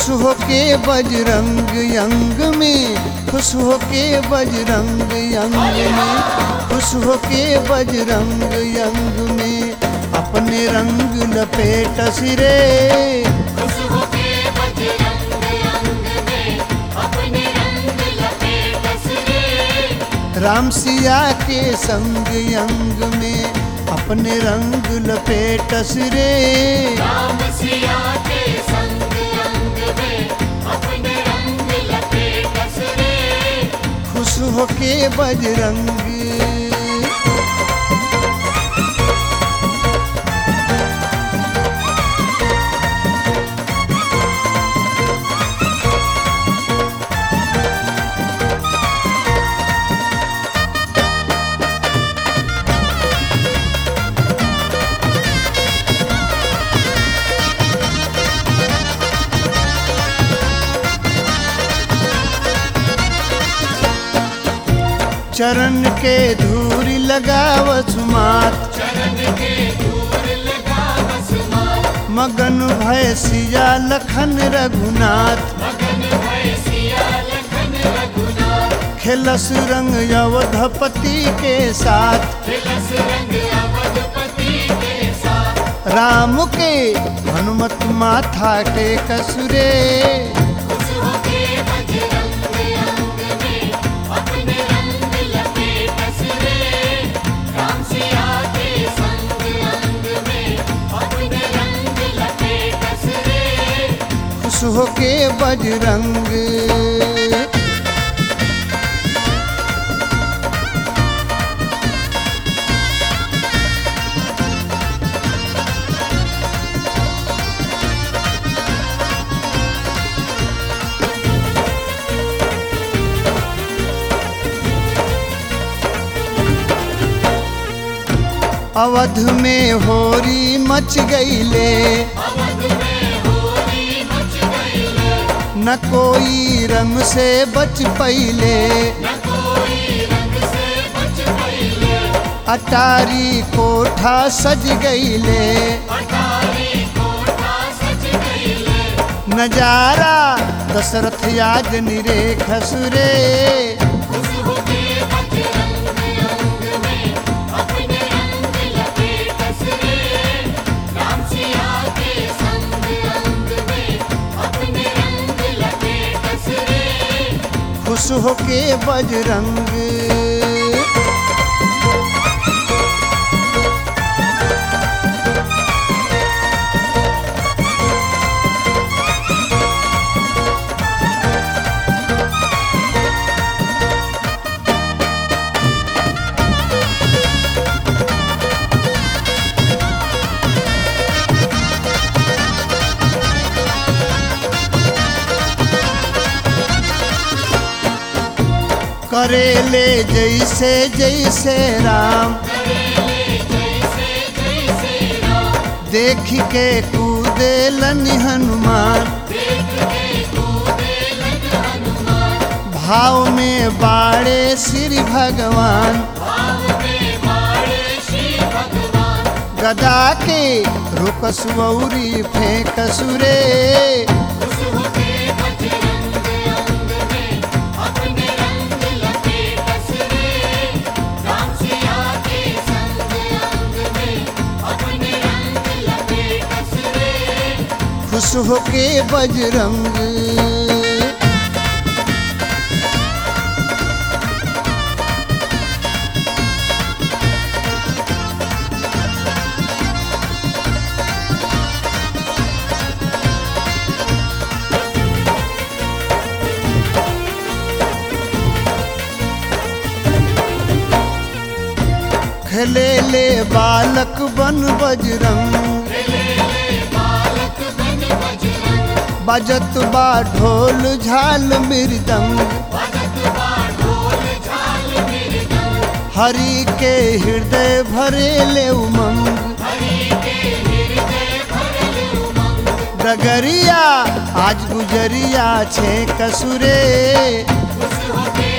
खुश होके बजरंग यंग में खुश होके बजरंग यंग में खुश होके बजरंग यंग में अपने रंग लपेट सिरे खुश होके बजरंग अंग में अपने रंग लपेट सरे राम सिया के संग यंग में अपने रंग लपेट सिरे राम सिया के संग अंग में अपने रंग लपेट सरे खुश होके बजरंग चरण के धूरी लगावस मात चरण के दूर लगा बसमात मगन भय सिया लखन रघुनाथ मगन भय सिया लखन रघुनाथ खेलस रंग अवधपति के साथ तिलस रंग अवधपति के साथ राम के हनुमत माथा के कसुरे खुश होके बजरंग अंग में अपने रंग लपेट सरे राम सिया के संग अंग में अपने रंग लपेट सरे खुश होके बजरंग अवध में होरी मच गईले अवध में होली मच गईले न कोई रंग से बच पईले न कोई रंग से बच गईले अटारी कोठा सज गईले अटारी कोठा सज गईले नजारा दशरथ याद निरे खसुरे खुश होके बजरंग अंग में अपने रंग लपेट सरे राम सिया के संग अंग में अपने रंग लपेट सरे खुश होके बजरंग करेले जैसे जैसे राम जैसे जैसे राम देख के कूदे लनि हनुमान देख के कूदे लग हनुमान भाव में बाड़े श्री भगवान भाव में मारे श्री भगवान गदा के रुकसुरी फेंक सुरे खुश होके बजरंग अंग में अपने रंग लपेट सरे राम सिया के संग अंग में अपने रंग लपेट सरे खुश होके बजरंग खेले ले बालक बन बजरंग बालक बन बजरंग बजत बा ढोल झाल मृदंग भजत बा ढोल झाल मृदंग हरि के हृदय भरे ले उमंग हरि के हृदय भरल उमंग डगरिया आज गुजरिया छे कसुरे खुश होके